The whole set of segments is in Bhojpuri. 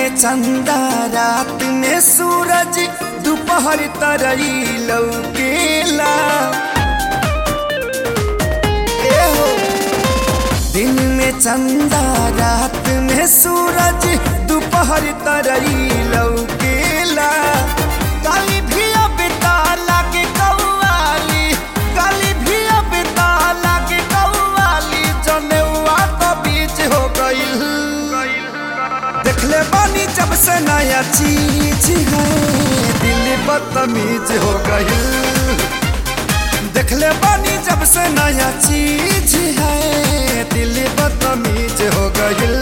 में चंदा रात में सूरज दोपहर तरई लौकेला ए हो दिन में चंदा रात में सूरज दोपहर तरई लौकेला काली भी अब ताला के कौवाली काली भी अब ताला के कौवाली जनेवा तो बीच हो गईल देखले बानी जब से नया चीज है दिल बदतमीज हो गईल देखले बानी जब से नया चीज है दिल बदतमीज हो गईल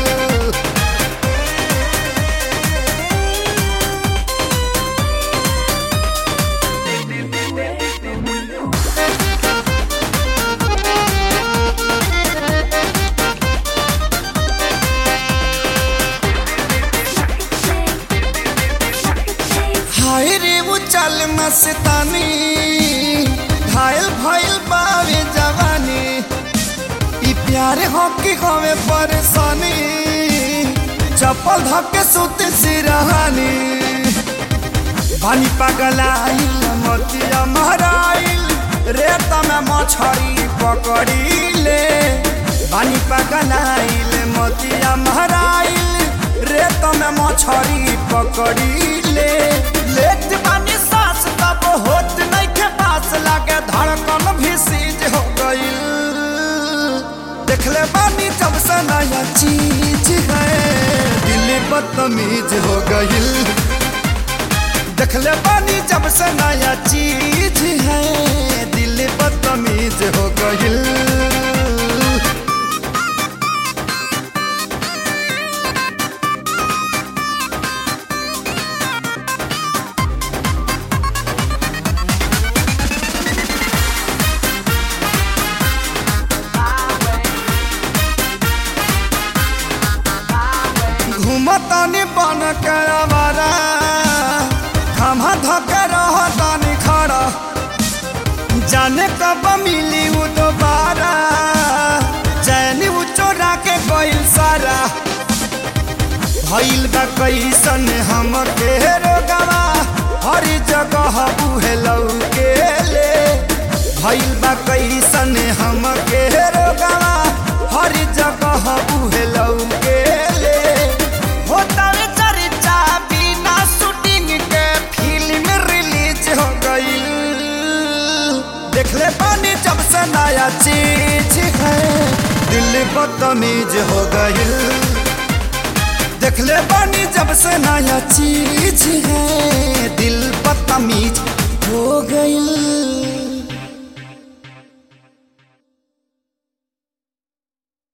हाय रे वो चल मस्तानी घायल भइल बावे जवानी ई प्यार हो कि हमें परेशानी चप्पल धक्के सुत सिरहानी पानी पगलाइल मोतिया महराइल रेत में मछरी पकड़ी ले पानी पगलाइल मोतिया महराइल रेत में मछरी पकड़ी ले लेट पानी सांस तब होत नहीं के पास लागे धड़कन भी सीज हो गई देखले बानी जब से नया चीज है दिल बदतमीज हो गई देखले बानी जब से नया चीज है दिल बदतमीज हो गई घूमतानी बन के आवारा हम धके रहतानी खड़ा जाने कब मिली वो दोबारा चैनी वो चोरा के गइल सारा भइल बा कैसन हम के रोगवा हर जगह उहे लौके ले भइल बा कैसन हम के रोगवा हर जगह उहे लौके ले होता रे चर्चा बिना शूटिंग के फिल्म रिलीज हो गई देखले पानी जब से नया चीज है दिल बदतमीज हो गई देखले पानी जब से नया चीज